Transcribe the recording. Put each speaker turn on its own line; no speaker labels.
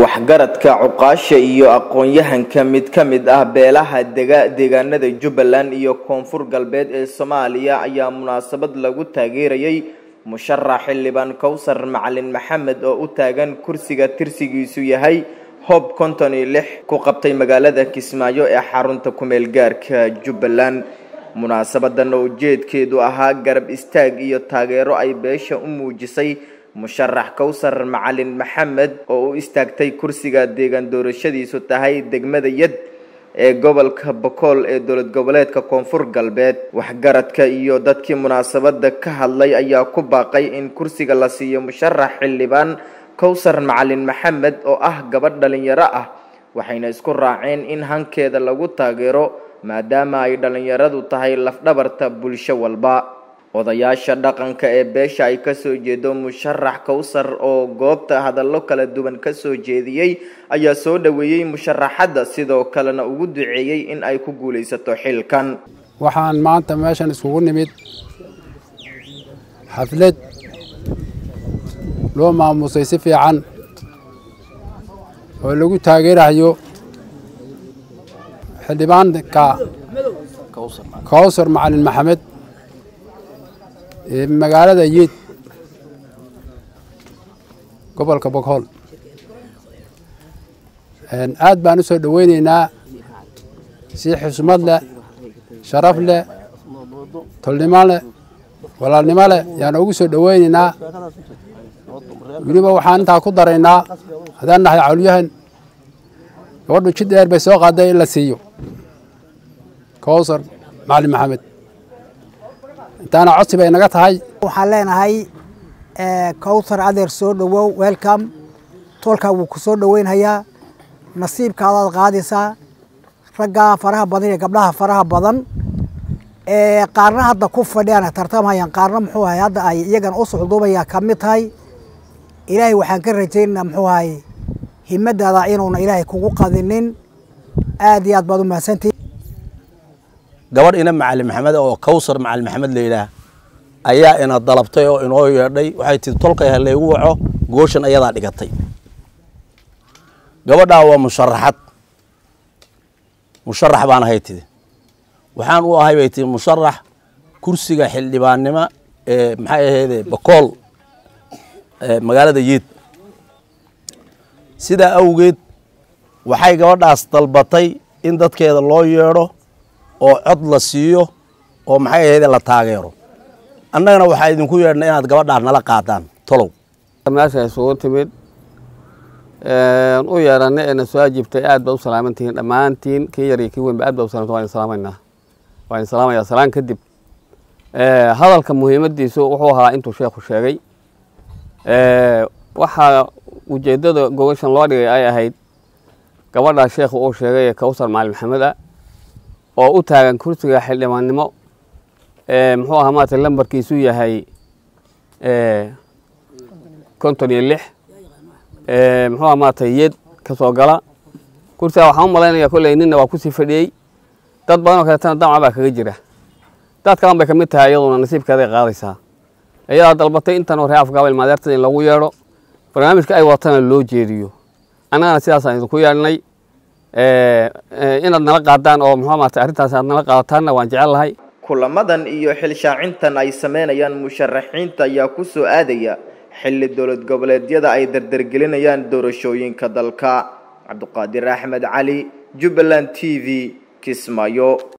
waxgaradka cuqaasha iyo aqoon-yahanka mid ka mid ah beelaha dega deegaanada jubbaland iyo koonfur galbeed ee soomaaliya ayaa munaasabad lagu taageerayay musharax xildhibaan kowsar macalin maxamed oo u taagan kursiga tirsigiisu yahay hob konton iyo lix ku qabtay magaalada kismaayo ee xarunta kumeel gaarka jubbaland munaasabadan oo ujeedkeedu ahaa garab istaag iyo taageero ay beesha u muujisay musharax kowsar macalin maxamed oo u istaagtay kursiga deegaan doorashadiisu tahay degmada yad ee gobolka bokool ee dowlad goboleedka koonfur galbeed waxgaradka iyo dadkii munaasabada ka hadlay ayaa ku baaqay in kursiga la siiyo musharax xildhibaan kowsar macalin maxamed oo ah gabadh dhalinyaro ah waxayna isku raaceen in hankeeda lagu taageero maadaama ay dhalinyaradu tahay lafdhabarta bulsho walba odayaasha dhaqanka ee beesha ay kasoo jeedo musharax kowsar oo goobta hadallo kala duwan kasoo jeediyey ayaa soo dhoweeyey musharaxadda sidoo kalena ugu duceeyey in ay ku guulaysato xilkan
waxaan maanta meeshan iskugu nimid xaflad loo maamusay si fiican oo lagu taageerayo xildhibaanka kowsar macalin maxamed magaalada yiid gobolka boghool aad baan u soo dhoweyneynaa si xusmad leh sharaf leh tolnimo leh walaalnimo leh yaan ugu soo dhoweyneynaa weliba waxaan intaa ku daraynaa haddaan nahay cawlyahan gabadhu jid dheer bay soo qaaday in la siiyo kowsar macalin maxamed intaana codsi bay naga tahay
waxaan leenahay kowsar adeer soo dhowow welcome toolkaa wuu ku soo dhoweynhayaa nasiibkaadaad qaadaysaa raggaa faraha badan iyo gabdhaha faraha badan qaarna hadda ku fadhiyaan tartamhayaan qaarna muxuu ahay hadda ay iyagan u socduubaya ka mid tahay ilaahay waxaan ka rajaynaynaa muxuu ahay himadaada inuuna ilaahay kugu qadinin aad iyo aad baad u mahadsantihi
gabadh ina macalin maxamed oo kowsar macalin maxamed la yidhaah ayaa ina dalabtay oo inoo yeedhay waxay tii tolkay ha laygu waco gooshan ayadaa dhigatay gabadhaa waa musharaxad musharax baan ahay tidi waxaan u ahay bay tii musharax kursiga xildhibaannimo ee maxay ahayde bakool magaalada yiid sidaa awgeed waxay gabadhaas dalbatay in dadkeeda loo yeedho oo cod la siiyo oo maxay ahayde la taageero annagana waxaa idinku yeedhnay inaad gabadhaa nala qaadaan tolow
meesha isugu timid u yeedhanay ee na soo ajiibtay aad baad u salaaman tihiin dhammaantiin kii yar iyo kii weynba aad baad u salamta waan salaamaynaa waan salaamayaa salaan kadib hadalka muhiimadiisu wuxuu ahaa intuu sheekhu sheegay waxaa ujeeddada gogashan loo dhigay ay ahayd gabadhaa sheekhu uu sheegay ee kowsar macalin maxamed ah oo u taagan kursiga xildhibaannimo muxuu ahaa maarata lambarkiisu yahay konton iyo lix muxuu ahaa maarata yed ka soo gala kursiga waxaan u malaynaya kolley ninna waa kusii fadhiyey dad badan oo kaleetana damca baa kaga jira dad kalan bay ka mid tahay iyaduna nasiibkeeday qaadaysaa iyadaa dalbatay intan hore afgaabal maadeertada in lagu yeedho barnaamijka ay watana loo jeediyo annagana sidaasaan idinku yeedhnay inaad nala qaadaan oo muxuu maarata arrintaas aad nala qaadataanna waan jecel lahay
kulamadan iyo xilshaacintan ay sameynayaan musharaxiinta ayaa ku soo aadaya xilli dowlad goboleedyada ay dardargelinayaan doorashooyinka dalka cabduqaadir axmed cali jubbaland t v kismaayo